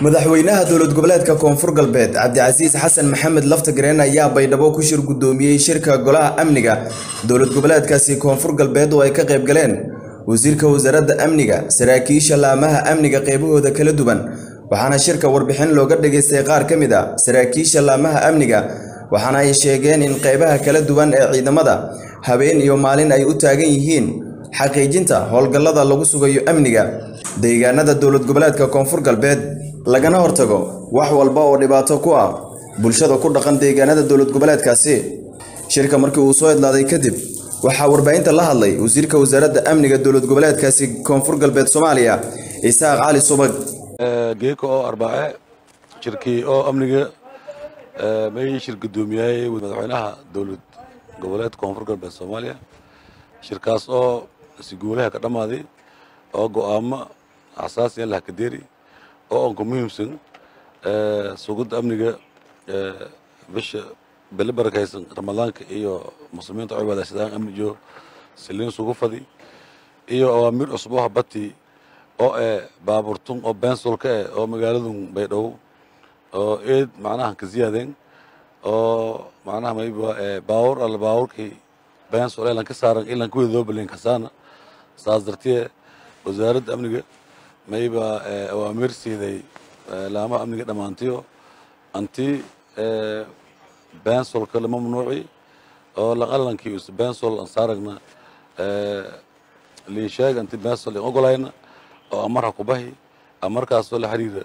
madaxweynaha dowlad goboleedka koonfur galbeed cabdicasiis xasan maxamed laftagareen ayaa baydhabo ku shir guddoomiyey shirka golaha amniga dowlad goboleedkaasi koonfur galbeed oo ay ka qayb galeen wasiirka wasaaradda amniga saraakiisha laamaha amniga qaybahooda kala duwan waxaana shirka warbixin looga dhageystay qaar ka mid a saraakiisha laamaha amniga waxaana ay sheegeen in qaybaha kala duwan ee ciidamada habeen iyo maalin ay u taagan yihiin xaqiijinta howlgallada lagu sugayo amniga deegaanada dowlad goboleedka koonfur galbeed lagana hortago wax walba oo dhibaato ku ah bulshada ku dhaqan deegaanada dowlad goboleedkaasi shirka markii uu soo idlaaday kadib waxaa warbaahinta la hadlay wasiirka wasaaradda amniga dowlad goboleedkaasi koonfur galbeed soomaaliya isaaq cali subag geeka oo arbaace shirkii oo amniga may shir gudoomiyay madaxweynaha dowlad goboleedka koonfur galbeed soomaaliya shirkaas oo si guulaha ka dhammaaday oo go'aamo xasaasiya lahakadeeri oo aan ku muhiimsan sugidda amniga bisha bele barakaysan ramadaanka iyo muslimiinta cibaadaysadaan amni iyo siliin sugu fadi iyo awaamiir cusub oo habati oo eh baaburtun oo bensolka eh oo magaaladun baydhabo oo eed macnaha ka ziyaadeen oo macnaha mayba baawur alla baawurkii bensol elan ka saaran ilan kuwida loo balen kasaana saas dartee wasaaradda amniga mayba awaamiir siiday laamaha amniga dhammaantiyo anti bensolka lama mamnuuci oo laqalankii us bensol aan saaragna liisheeg anti bensol aan ogolayna oo amar ha ku bahi amarkaasoo la xiriira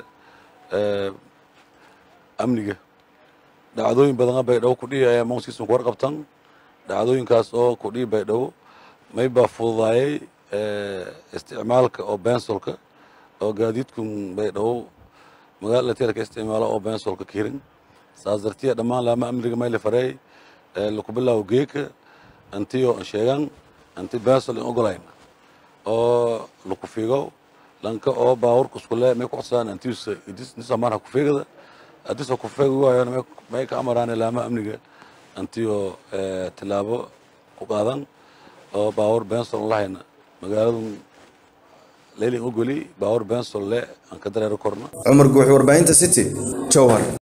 amniga dhacdooyin badana baydhabo kudhihi ayaa mawskiisan ku warqabtan dhacdooyinkaas oo kudhihi baydhabo maybaa fududaayay isticmaalka oo bensolka oo gaadiidkun baydhabo magaalada lateerka isticmaalo oo bensolka kirin saas dartiya dhammaan laama amniga mayla fareey laku bilaabo geeka antiyo sheegan anti bensol in ogolayna oo laku fiigo lanka oo baawurka iskule may ku codsaan antiisa nisamaan ha ku fiigada haddiis ha ku fiigi waayona may ka amaraane laama amniga antiyo tilaabo ku qaadan oo baawur bensol lahayna magaaladun leylin ogoli baawur bensol le aan ka dareero korno cumar guux warbaahinta city jowhar